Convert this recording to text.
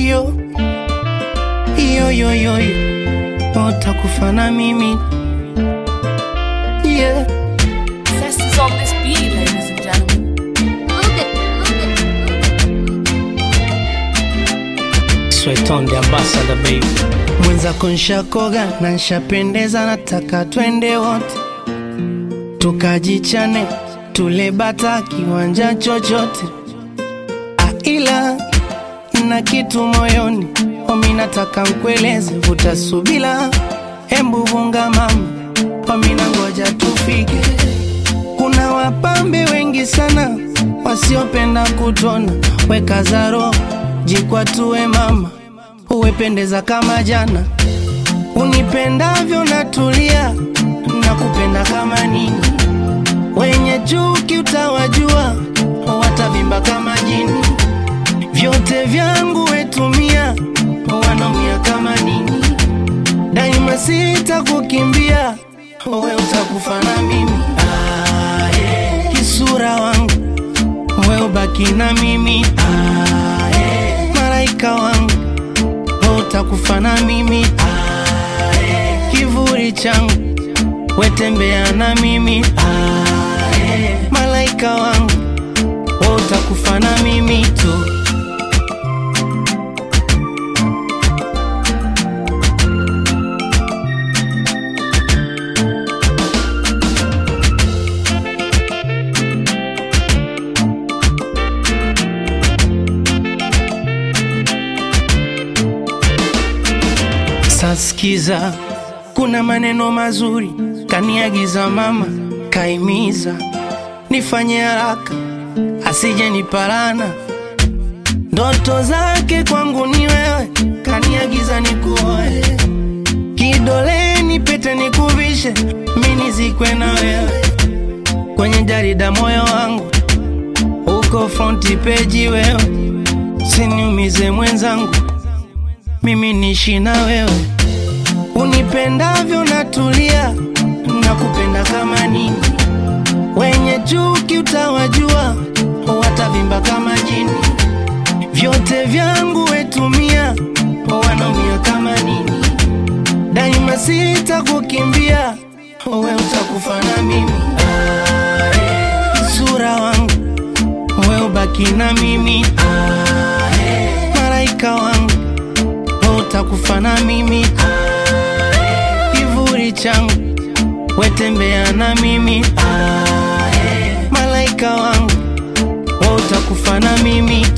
yo yo yo yo yo utakufa na mimi yeah. Zest is on this beat, ladies and gentlemen. Look at, look at, Sweat on the ambassador baby. Mwenzako nshakoga na nshapendeza, nataka twende wote tukajichane, tule bata kiwanja chochote. Ah, ila na kitu moyoni, omi nataka nkueleze, vuta subila, hembu vunga mama, omi na ngoja tufike. Kuna wapambe wengi sana wasiopenda kutona, weka zaro jikwatue mama, uwependeza kama jana, unipendavyo natulia, nakupenda kama nini, wenye chuki utawajua, watavimba kama jini, vyote vyangu wetumia, wanaumia kama nini, daima sitakukimbia, we utakufa na mimi ah, yeah. kisura wangu we ubaki na mimi ah, yeah. malaika wangu we utakufa na mimi ah, yeah. kivuli changu wetembea na mimi ah, yeah. malaika wangu we utakufa na mimi tu Sasikiza, kuna maneno mazuri kaniagiza mama, kaimiza nifanye haraka asije niparana. Ndoto zake kwangu ni wewe, kaniagiza nikuoe, kidoleni pete nikuvishe, mimi nizikwe na wewe kwenye jarida moyo wangu uko fronti peji wewe, siniumize mwenzangu, mimi nishi na wewe unipendavyo natulia, nakupenda kama nini, wenye chuki utawajua, watavimba kama jini, vyote vyangu wetumia, wanaumia kama nini, daima sitakukimbia, we utakufa na mimi ah, yeah. sura wangu we ubaki na mimi ah, yeah. malaika wangu we utakufa na mimi kivuli changu wetembea na mimi ah, yeah. malaika wangu we utakufa na mimi